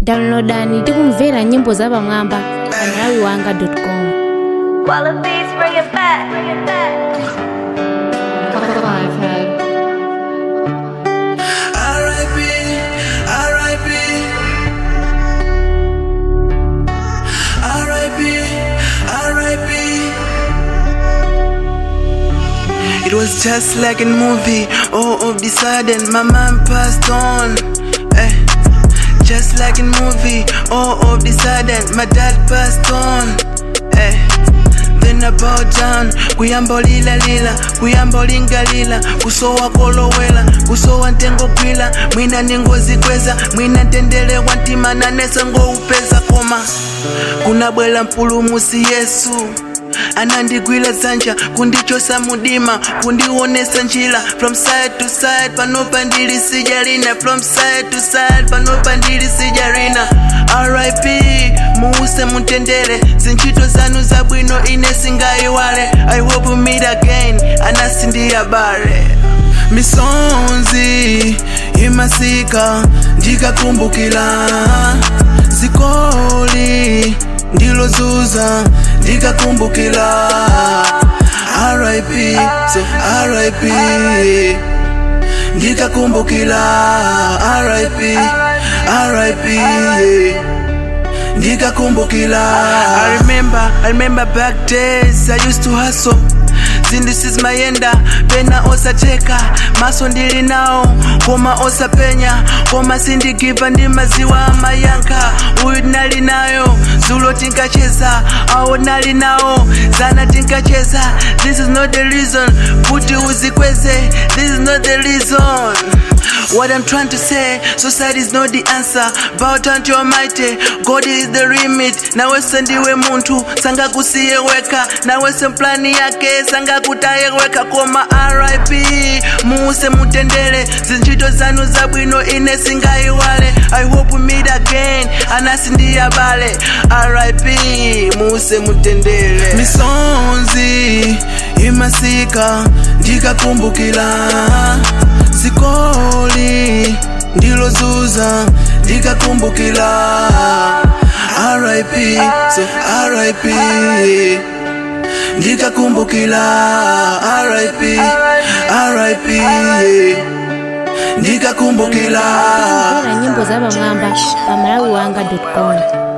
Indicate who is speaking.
Speaker 1: downloadani ndi kumvera nyimbo zapamwamba pa malawi wanga com
Speaker 2: Wallabies, bring it back. Bring it back.
Speaker 3: R.I.P. R.I.P. R.I.P. R.I.P. It was just like a movie. All of the sudden, my mom passed on. Eh. Just like a movie. All of the sudden, my dad passed on. Eh. Then I bowed down kuyamba lila lila kuyamba lingalila kusowa kolowela kusowa ntengo gwila mwina ningozikweza mwina ntendelewa ntima nanesa ngoupeza koma kunabwela mpulumusi yesu anandigwila dzanja kundichosa mudima kundionesa njira from side to side panopa ndili sijalina from side to side panopa ndili sijalina rip muuse mutendere zintchito zanu zabwino ine singayiwale i hope we meet again anasindiyabale misonzi imasika ndikakumbukila zikoli ndilozuza ndikakumbukila rip so rip ndikakumbukila rip rip yeah. ndikakumbukila I remember, I remember back days I used to hustle zindisizmayenda pena osacheka maso ndili nawo koma osapenya koma sindigiva ndi maziwa amayankha uyu tinali nayo zulo tinkacheza awo nali nawo zana tinkacheza this is not the reason kuti uzikweze this is not the reason What I'm trying to say, society is not the answer. Bow down to Almighty, God is the remit. Nawese ndiwe muntu, sanga kusiye weka. Nawese mplani yake, sanga kutaye weka. Koma RIP, muuse mutendere. Zinchito zanu zabwino ine singayiwale. I hope we meet again, anasi ndiyabale. RIP, muuse mutendere. Misonzi, imasika, ndikakumbukila zikoli ndilozuza ndikakumbukila rip so rip ndikakumbukila rip rip ndikakumbukila
Speaker 1: kumvera nyimbo zapamwamba pa malawi wanga com